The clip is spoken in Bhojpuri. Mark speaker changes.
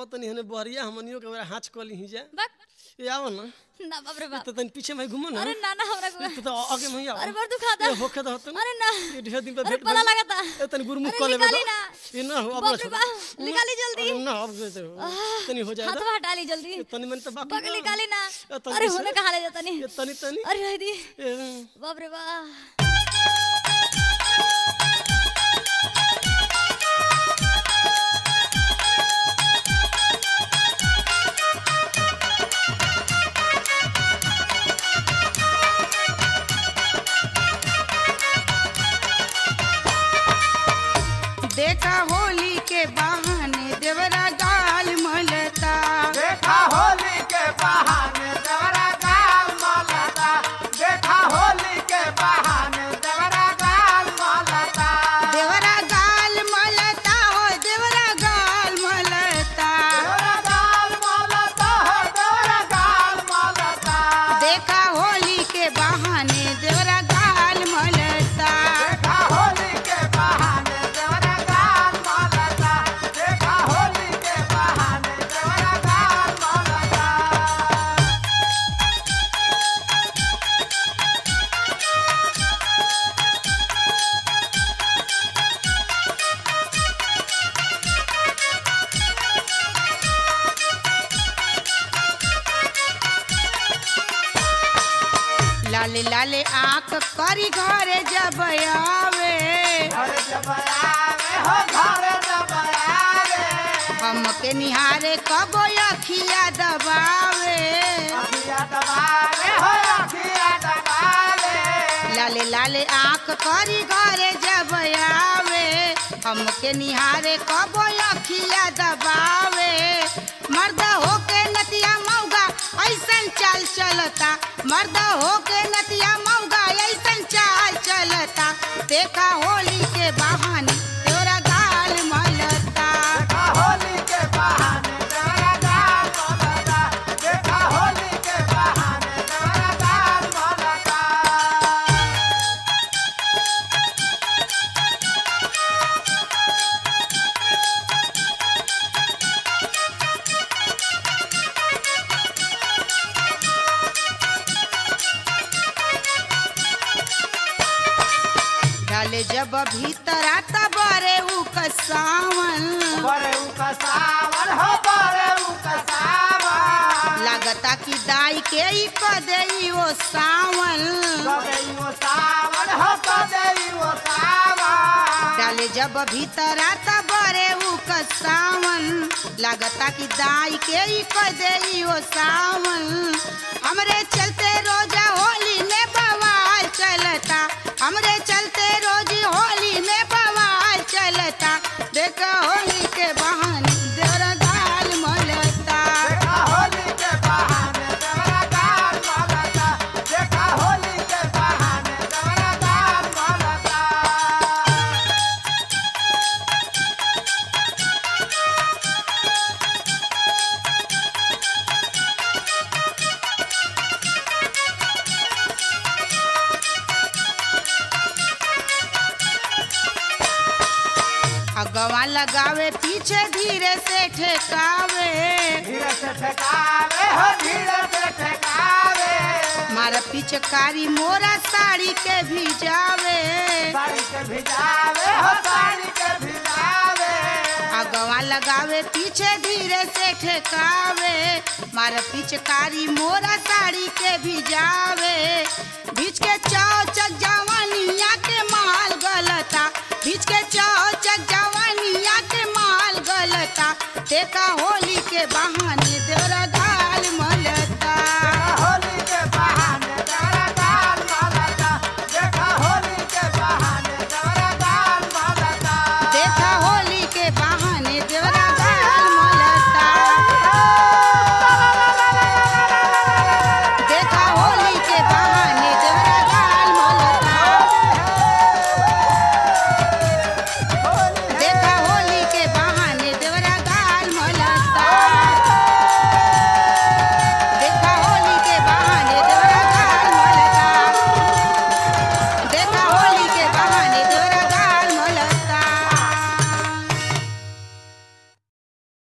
Speaker 1: आवत तनी हने बहरिया हमनियो के बेरा हाथ कली ही जा
Speaker 2: बक
Speaker 1: ए आओ ना
Speaker 2: ना बाप रे बाप
Speaker 1: तो तनी पीछे में घुमो ना
Speaker 2: अरे ना ना हमरा को
Speaker 1: तो तो आगे में ही आओ
Speaker 2: अरे बड़ दुखाता
Speaker 1: ए होखे तो होतन
Speaker 2: अरे ना
Speaker 1: ये ढेर दिन पे
Speaker 2: अरे
Speaker 1: भेंट
Speaker 2: पला
Speaker 1: भइल।
Speaker 2: लगाता
Speaker 1: ए तनी गुरमुख
Speaker 2: अरे
Speaker 1: कर लेबे
Speaker 2: निकाली
Speaker 1: तो।
Speaker 2: ना।
Speaker 1: ये ना हो अब
Speaker 2: बाप रे
Speaker 1: छोड़।
Speaker 2: बाप, निकाली जल्दी।
Speaker 1: अरे ना अब से तनी हो
Speaker 2: हाथ
Speaker 1: जाएगा
Speaker 2: हटा ली जल्दी
Speaker 1: तनी मन तो बाकी
Speaker 2: बक
Speaker 1: बा।
Speaker 2: निकाली ना
Speaker 1: ए, तनी
Speaker 2: अरे
Speaker 1: से-
Speaker 2: होने कहा ले जाता नहीं
Speaker 1: ये तनी तनी
Speaker 2: अरे रह दी
Speaker 1: ए,
Speaker 2: बाप रे बाप
Speaker 3: देखा होली के बहाने देवरा गाल मलता
Speaker 4: देखा होली के बहाने देवरा गाल मलता देखा होली के बहाने देवरा गाल मलता
Speaker 3: देवरा गाल मलता हो देवरा गाल मलता
Speaker 4: देवरा गाल मलता हो देवरा गाल मलता
Speaker 3: देखा होली के बहाने देवरा गाल मलता
Speaker 4: देखा होली के बहाने देवरा गाल मलता देखा होली के बहाने देवरा गाल मलता
Speaker 3: लाले लाले आंख करी घरे जब आवे
Speaker 4: घर जब आवे हो घर जब आवे
Speaker 3: हमके निहारे कबो अखिया दबावे
Speaker 4: अखिया दबावे हो अखिया दबावे
Speaker 3: लाले लाले आंख करी घरे जब आवे हमके निहारे कबो अखिया दबावे मर्द होके नतिया मौगा ऐसन चाल चलता मर्द होके नतिया मौगा ऐसन चाल चलता देखा होली के बहाने तोरा गाल मलता
Speaker 4: देखा होली के बहाने देवरा गाल मलता देखा होली के बहाने देवरा गाल मलता
Speaker 3: डाले जब भीतर आता बरे उ कसावन
Speaker 4: बरे उका सावन हो बरे उका सावन
Speaker 3: लागता कि दाई के ही क देई वो सावन
Speaker 4: कबे वो सावन हो कबे वो सावन
Speaker 3: डाले जब भीतर आता बरे उ सावन लागता कि दाई के ही क देई वो सावन हमरे चलते रोजा होली में बवाल चलता हमरे चलते रोज होली में बवाल चलता देखा होली के बहाने देवरा गाल मलता
Speaker 4: देखा होली के बहाने देवरा गाल मलता देखा होली के बहाने देवरा गाल मलता
Speaker 3: अगवा लगावे पीछे धीरे से ठेकावे
Speaker 4: धीरे से ठेकावे हो धीरे से ठेकावे
Speaker 3: मारा पिचकारी मोरा साड़ी के भिजावे
Speaker 4: साड़ी के भिजावे हो साड़ी के भिजावे
Speaker 3: अगवा लगावे पीछे धीरे से ठेकावे मारा पिचकारी मोरा साड़ी के भिजावे बीच के चौचक जवानिया के माल गलता बीच के चौचक जवानिया के माल गलता देखा होली के बहाने देवरा गाल मल